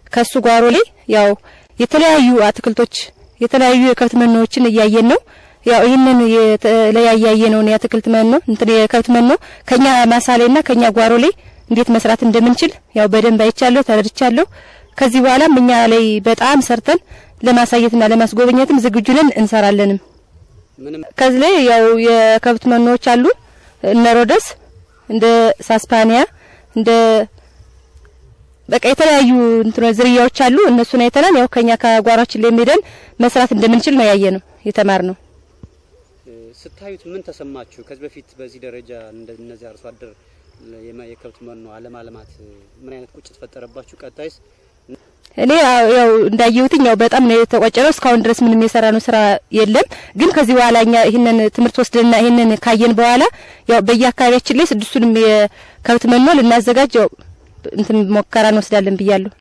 ከሱ ጓሮ ላይ ያው የተለያዩ አትክልቶች የተለያዩ የከብት መኖዎችን እያየን ነው። ያው ይህንን የተለያየ ነው የአትክልት መኖ እንትን የከብት መኖ ከኛ ማሳ ላይና ከኛ ጓሮ ላይ እንዴት መስራት እንደምንችል ያው በደንብ አይቻለሁ፣ ተረድቻለሁ። ከዚህ በኋላም እኛ ላይ በጣም ሰርተን ለማሳየትና ለማስጎብኘትም ዝግጁ ነን፣ እንሰራለንም። ከዚህ ላይ ያው የከብት መኖዎች አሉ እነ ሮደስ እንደ ሳስፓኒያ እንደ በቃ የተለያዩ እንትኖ ዝርያዎች አሉ። እነሱን አይተናል። ያው ከኛ ከጓሯችን ላይ ሄደን መስራት እንደምንችል ነው ያየ ነው የተማር ነው። ስታዩት ምን ተሰማችሁ? ከዚህ በፊት በዚህ ደረጃ እንደነዚህ አርሶ አደር የከብት መኖ አለማልማት ምን አይነት ቁጭት ፈጠረባችሁ? ቀጣይስ? እኔ ያው እንዳየሁትኝ ያው በጣም ነው የተቆጨነው። እስካሁን ድረስ ምንም የሰራ ነው ስራ የለም። ግን ከዚህ በኋላ እኛ ይህንን ትምህርት ወስደንና ይህንን ካየን በኋላ ያው በየአካባቢያችን ላይ ስድስቱንም የከብት መኖ ልናዘጋጅ ያው እንትን ሞከራ እንወስዳለን ብያለሁ።